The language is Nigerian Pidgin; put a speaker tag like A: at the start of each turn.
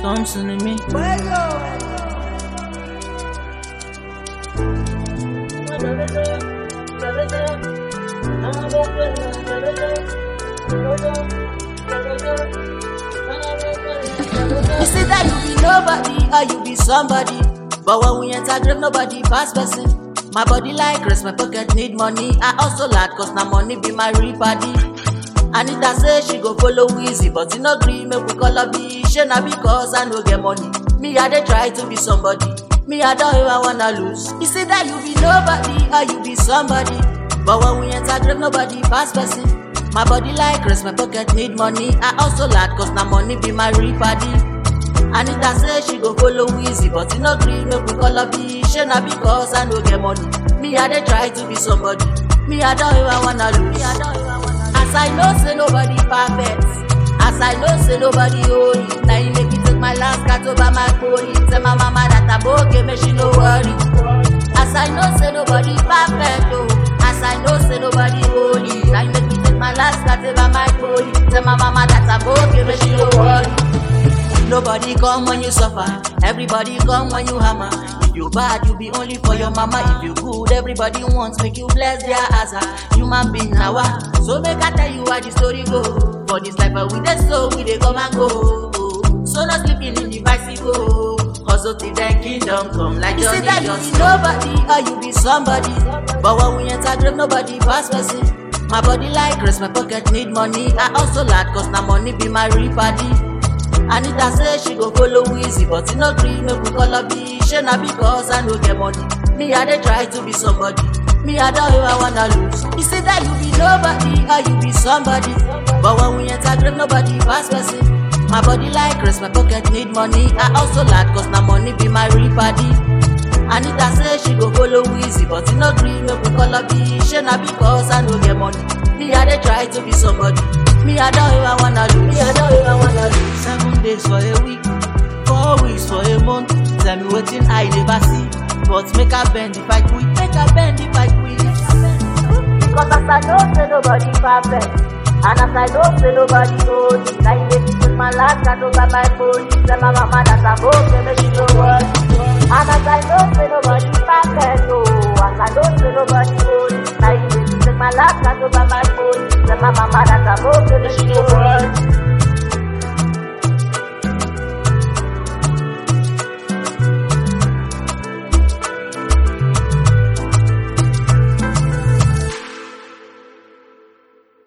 A: Thompson to me. You say that you be nobody or you be somebody. But when we enter grave, nobody pass person. My body like rest, my pocket need money. I also like cause na money be my real body. Anita say she go follow Weezy, but you no gree make we call her be. She na because I no get money. Me I dey try to be somebody. Me I don't ever wanna lose. You say that you be nobody or you be somebody. But when we enter grave, nobody pass person. My body like rest, my pocket need money. I also like cause na money be my real body. Anita say she go follow Weezy, but you no gree make we call her be. She na because I no get money. Me I dey try to be somebody. Me I don't ever wanna lose. Me, I don't ever wanna lose. As I know say nobody perfect. As I know say nobody holy. Now you make me take my last cat over my pony. Tell my mama that I'm okay, make she no worry. As I know say nobody perfect, oh. As I know say nobody holy. Now you make me take my last cat over my pony. Tell my mama that I'm okay, make she no worry. Nobody come when you suffer, everybody come when you hammer. If you bad, you be only for your mama. If you good, everybody wants make you bless their ass. ah. Human being now, ah. so make I tell you how the story go. For this life, ah, we dey so we dey come and go. So no sleeping in the bicycle. Hustle till the kingdom come like
B: You say
A: Johnny
B: that you
A: Johnson.
B: be nobody or you be somebody.
A: But when we enter grave, nobody pass person. My body like rest, my pocket need money. I also like cause na money be my real body. Anita say she go follow Weezy, but you no gree make we call her be. She na because I no get money. Me I dey try to be somebody. Me I don't ever wanna lose.
B: You say that you be nobody or you be somebody.
A: But when we enter grave, nobody pass person. My body like rest, my pocket need money. I also like cause na money be my real body. Anita say she go follow Weezy, but you no gree make we call her be. She na because I no get money. Me I dey try to be somebody. Me I don't ever wanna lose. Me I don't ever wanna lose. Seven days for a week, four weeks for a month. Tell me wetin I never see. But make I bend if I quit, make I bend if I quit.
B: Cause as I know say nobody perfect. And as I know say nobody holy. Now you make me take my last cat over my pony. Tell my mama that I'm okay, make she no worry. And as I know say nobody perfect, oh. As I know say nobody holy. Now you make me take my last cat over my pony. Tell my mama that I'm okay, make she no worry.